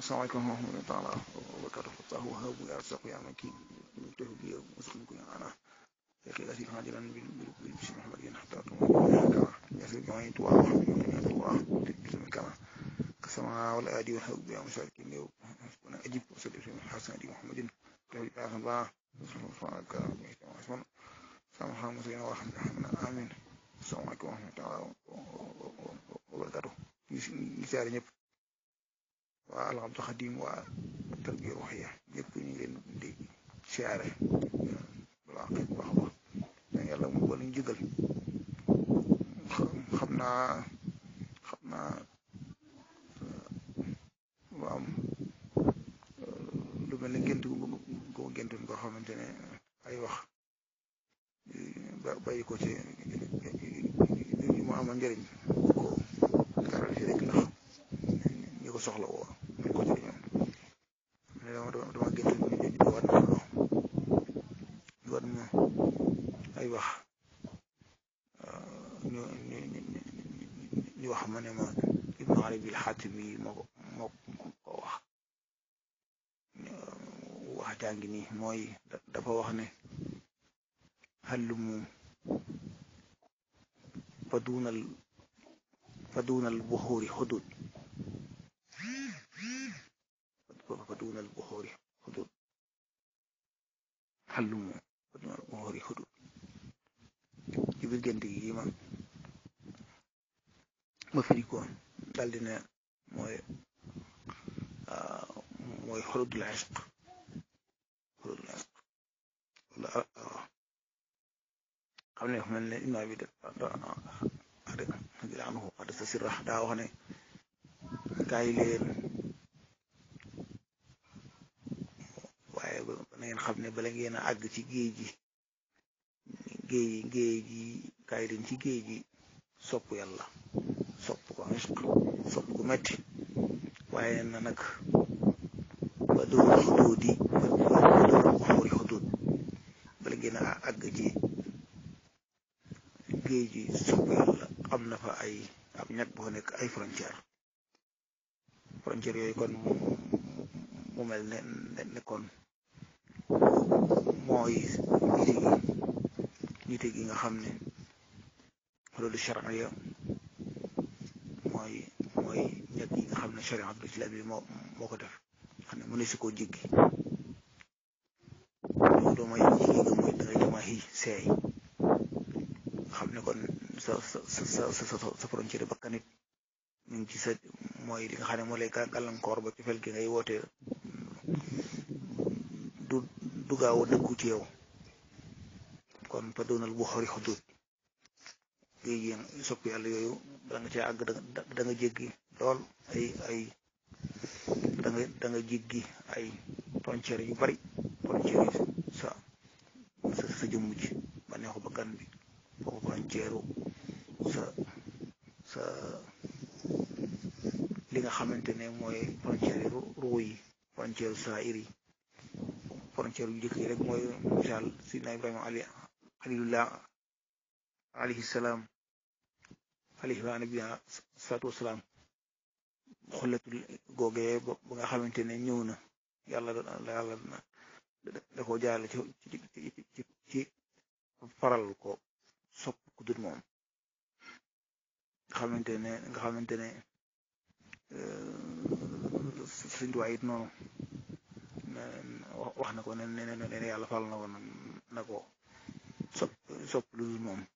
asalaamaaleykum wa rahmatullahi taala wa barakatuh fataahu wahabu ya razzaqu ya makin muftahu bi muslim kun ana yaqi asir hajiran bil bil bismi muhammadin hatta tuwa yasir jama'i tuwa wa hamdulillah tuwa bismi kama kasama wal adi wal hawbi ya musharikin yow wana ajib wa sallim fi hasan di muhammadin tawi ya ba subhanaka wa sama xam musina wa hamdulillah amin asalaamaaleykum wa rahmatullahi wa barakatuh ñu siyaare ñëpp waa al Abdou Khadim waa tarbiya ruuxiya ñëpp ñu ngi leen di siyaare balaa xëy baax a baax mais yàlla mu ba luñ jëgal xam naa xam naa lu am lu mel ne gént gu gu géntoon koo xamante ne ay wax bàyyi ko ci mu amal njëriñ ko garal fi rek ndax ñi ko soxla woo ñu ko ci ñoom ne dama dama gént ñu ñu war na ñu war na ay wax ñu ñu ñu wax ma ne ma Ibnu Arabi al-Xaatimi yi moo ko moo ko wax wax jàngi nii mooy dafa wax ne hallumu fa duunal fa duunal buxuuri xudud fa duunal buxuuri xudud hallumu fa duunal buxuuri xudud ci biir gént gi ma ma firi ko daldi ne mooy mooy xududul ishq xududul ishq xam ne mel ne ibnu abi da anhu xadasa sirra daa wax ne kaay leen waaye na ngeen xam ne bala ngeen a àgg ci géej gi géej géej gi kaay leen ci géej gi sopp yàlla sopp ko ishq sopp ko metti waaye na nag ba dóor xuduud yi ba dóor buxuuri xuduud bala ngeen a àgg ci géej gi sopp yàlla am na fa ay ab ñag boo nekk ay frontière frontière yooyu kon mu mel ne ne kon mooy nite gi nite gi nga xam ne loolu charia mooy mooy ñag yi nga xam ne chariatul islam yi moo moo ko def xam ne mu ne si koo jéggi loolu mooy jéggi nga mooy dangay dama xi seey xam ne kon sa sa sa sa sa frontière bakkanit ñu ngi ci sa mooy li nga xam ne moo lay gàllankoor ba ci fel gi ngay woote du du gaaw a dëggu ci yow kon fa doonal bu xori xudut géej gi sopp yàlla yooyu da nga cee àgg da nga jéggi lool ay ay da nga da nga jéggi ay frontière yu bari frontière yi sa sa sa jëmm ji ba neexu bakkan bi foofu frontière sa sa li nga xamante ne mooy frontière ruu yi frontière saa'ir yi frontière yu jëkk yi rek mooy misaal sidna ibrahima ali xalilullah alayhi salaam alayhi wa nabiyina salaatu wasalaam xollatul googee ba nga xamante ne ñëw na yàlla yàlla da ko jaarale ci ci ci faral ko sopp ku dul moom nga xamante ne nga xamante ne sëñ Tuubaa it noonu wax na ko ne ne ne yàlla fal na ko na ko sopp sopp lu dul moom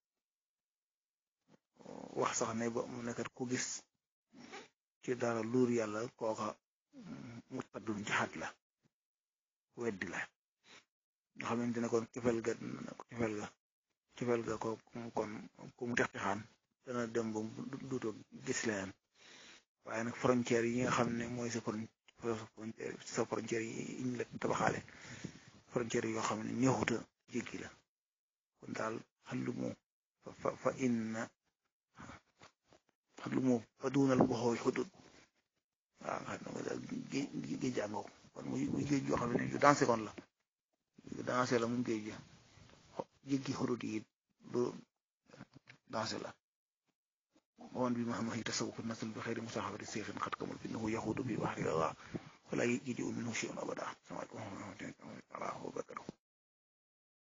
wax sax ne ba mu nekkat ku gis ci dara luur yàlla kooka mutaddun jaxat la weddi la nga xamante ne kon cofeel ga cofeel ga cofeel ga ko kon ku mu tex texaan dana dem ba duutoo gis leen waaye nag frontière yi nga xam ne mooy sa frontière sa frontière yi ñu la tabaxaale frontière yoo xam ne neexuta jéggi la kon daal xallu mu fa fa inna xallu mu fa duunal boxooy xudud waaw nga xam ne daal géej jàngoo kon muy muy géej yoo xam ne yu dansé kon la yu dansé la mu géej ja jéggi xudud yi lu dansé la ومن بمهمه تصوف النسل بخير مصاحبة السيف قد كمل فإنه يخوض في بحر الله فلا يجيء منه شيء أبدا